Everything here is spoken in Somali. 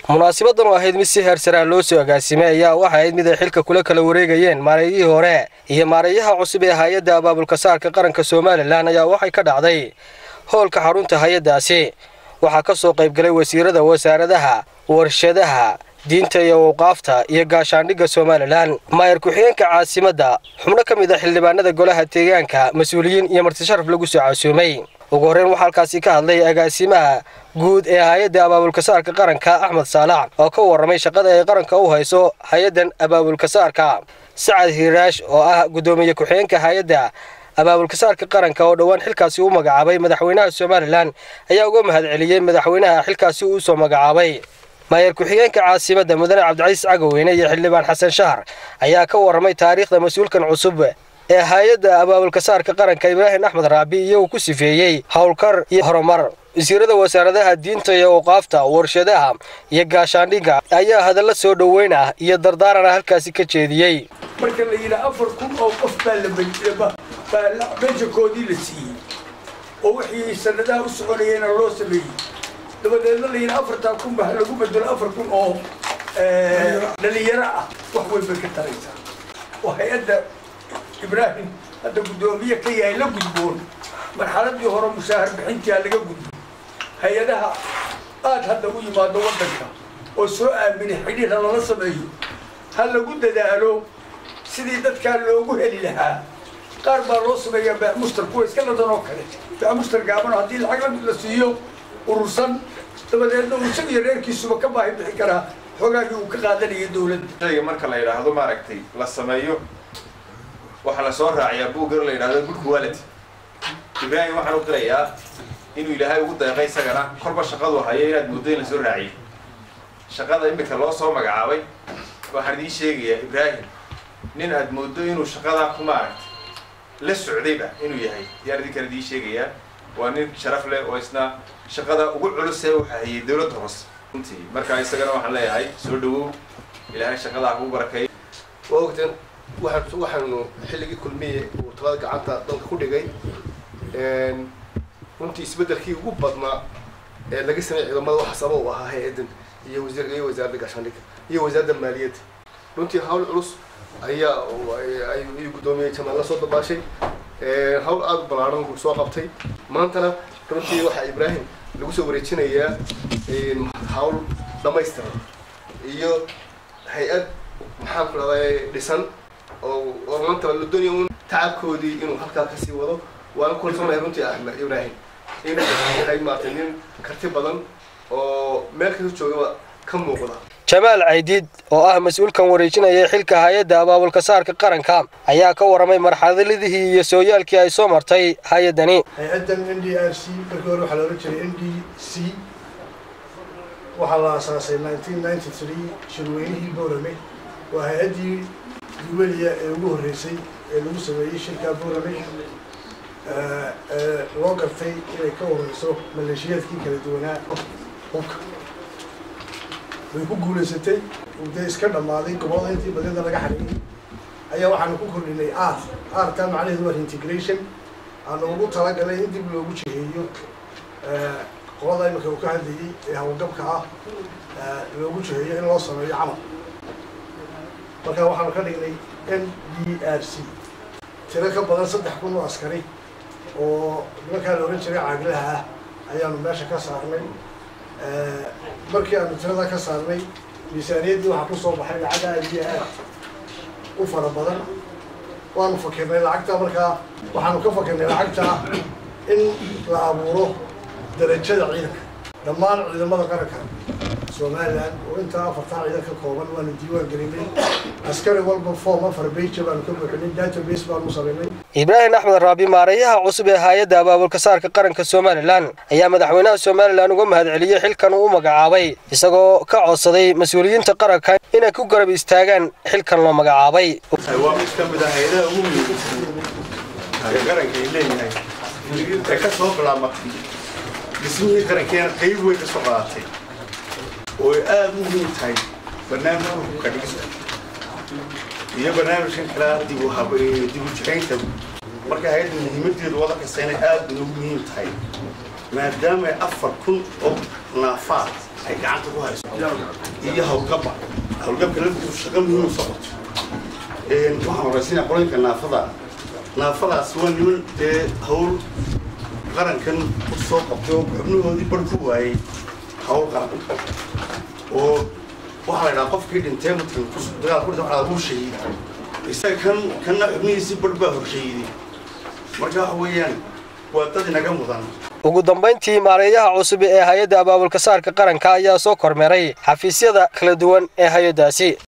munaasabadan oo ahayd mid si heersaraa loo soo agaasimay ayaa waxay ahayd mid ay xilka kula kala wareegayeen maareeyihii hore iyo maareeyaha cusub ee hay-adda abaabulka saarka qaranka somalilan ayaa waxay ka dhacday howlka xarunta hay-addaasi waxaa ka soo qaybgalay wasiirada wasaaradaha warshadaha diinta iyo awqaafta iyo gaashaandhigga somalilan maayar ku-xigeenka caasimadda xubno ka mid a xildhibaanada golaha deegaanka mas-uuliyiin iyo martisharaf lagu soo casuumay ugu horreyn waxaa halkaasi ka hadlay agaasimaha guud ee hay-adda abaabulka saarka qaranka axmed saalax oo ka warramay shaqada ay qaranka u hayso hay-addan abaabulka saarka sacad hiiraash oo ah guddoomiye ku-xigeenka hay-adda abaabulka saarka qaranka oo dhowaan xilkaasi u magacaabay madaxweynaha somalilan ayaa uga mahadceliyey madaxweynaha xilkaasi uu soo magacaabay maayar ku-xigeenka caasimadda mudane cabdicasiis cagaweyne iyo xildhibaan xasan shahar ayaa ka warramay taariikhda mas-uulkan cusub ee hay-adda abaabulka saarka qaranka ibraahim axmed raabi iyagoo ku sifeeyey howlkar iyo horumar wasiirada wasaaradaha diinta iyo awqaafta warshadaha iyo gaashaandhigga ayaa hadalla soo dhoweyn ah iyo dardaarana halkaasi ka jeediyey marka la yidhaa afar kun oo qof baa la baa mejakoodii la siiyey oo wixii sanadaha u soconayeyna loo sameeyey dabadeedna la yidhaa afartaa kun ba lagu bedelo afar kun oo dhalinyaro ah wax weyn bay ka taraysaa oo hay-adda ibraahim hadda guddoomiye ka yahay la gudboon marxaladii hore mushaahar bixintiaa laga gudbo hay-adaha aad hadda u yimaado waddanka oo soo aaminay xidhiirha lala sameeyo ha lagu dadaalo sidii dadkaa loogu heli lahaa qaar baa loo sameeyaa baamushtar kuwa iska ladan oo kale baamushtar gaabano haddii lacag la siiyo urursan dabadeedna uu isaga iyo reerkiisuba ka baahi bixin karaa xoogaagii uu ka qaadanayay dowladda shayga marka la yidhaahdo maaragtay la sameeyo waxaa la soo raaciyaa buuggar la yidhahdo good quality ibraahim waxaan u qirayaa inuu ilaahay ugu deeqay isagana korba shaqadu hayo inaad muddo in la soo raaciyey shaqada imika loo soo magacaabay waxaan idiin sheegayaa ibraahim nin aad mooddo inuu shaqadaa ku maaragtay la socdayba inuu yahay yaan idinkan idiin sheegayaa waa nin sharaf leh oo isna shaqada ugu culusee uu hayay dowladda hoose runtii marka isagana waxaan leeyahay soo dhawow ilaahay shaqadaa kugu barakeeyo waa ogteen waxaan waxaanu xilligii kulmiye uu talada gacanta dalka ku dhigay runtii isbeddelkii ugu badnaa ee laga sameeyay ciidamada waxa sabab u ahaa hay-addan iyo wasiir iyo wasaaradda gaashaandhigga iyo wasaaradda maaliyadda runtii hawl culus ayaa ayuu guddoomiyey jamaal la soo dabaashay hawl aada u ballaaran uu soo qabtay maantana runtii waxaa ibraahim lagu soo wareejinayaa hawl dhamaystiran iyo hay-ad maxaan ku dhahday dhisan oo oo maanta la doonaya un tacabkoodii inuu halkaa kasii wado waana kulsanahay runtii axmed ibraahim inuu yahay maarata nin karti badan oo meel kasta joogaba ka muuqda jamaal caydiid oo ah mas-uulkan wareejinaya xilka hay-adda abaabulka saarka qaranka ayaa ka warramay marxaladihii iyo sooyaalkii ay soo martay hay-addani hay-addan n d r c markii hore waxaa loola jiray n d c waxaa la aasaasay nineteen ninety three shirweynihii boorame waa hay-addii duweliya ee ugu horreysay ee lagu sameeyey shirkaa boorame loo gartay inay ka wareyso maleeshiyaadkii kala duwanaa hubka way ku guulaysatay dee iska dhammaaday gobolada intii badida laga xariyey ayaa waxaanu ku kordhinay ar artaa macnaheedu waa integration aanu ugu talagalay in dib loogu jiheeyo qolada imika uu ka hadlayey ee hawlgabka ah loogu jiheeyo in loo sameeyo camal marka waxaanu ka dhignay n d r c tiro ka badan saddex kun oo askari oo nimankaa la ohan jiray caaglaha ah ayaanu meesha ka saarnay markii aanu tirada ka saarnay miisaaniyaddii waxaa kusoo baxay lacag aad iyo aad u fara badan waanu fakirnay lacagta markaa waxaanu ka fakirnay lacagta in la abuuro darajada ciidanka dhammaan ciidamada qaranka somalilan oo intaa afartaa ciidan ka kooban waanu diiwaan gelinay askari walba form afar beija baanu ka buuxinay database baanu samaynay ibraahim axmed raabi maareeyaha cusub ee hay-adda abaabulka saarka qaranka somalilan ayaa madaxweynaha somalilan uga mahadceliyey xilkan uu u magacaabay isagoo ka codsaday mas-uuliyiinta qaranka inay ku garab istaagaan xilkan loo magacaabay waa mid ka mid ah hay-adaha ugu muhiimsan ee qaranka ay leeyahay ee ka soo bilaabatay dhismihii qarankeena qayb weyn ka soo qaadatay oo ay aada u muhiim tahay barnaamijka hubka dhigista iyo barnaamijkan kale dib u hab dib u jiraynta marka hay-adda muhiimadeedu wada kasta inay aada ugu muhiim tahay maadaama ay afar kun oo naafaad ay gacanta ku hayso iyo hawlgabba hawlgabka laftiisu shaqo muhiim u socoto waxaan horaysinaya qolinka naafada naafadaas waa niman dee hawl qarankan u soo qabtay oo xubnahoodii bar ku waayey hawl qaran oo waxaa la idhaha qofkii dhintee mudkan dagaal ku dhintay waxaa lagu shahiiday isaga kan kanna xubnihiisii bar baa horshahiiday marka waxa weeyaan waa dad inaga mudan ugu dambayntii maareeyaha cusub ee hay-adda abaabulka saarka qaranka ayaa soo kormeeray xafiisyada kala duwan ee hay-addaasi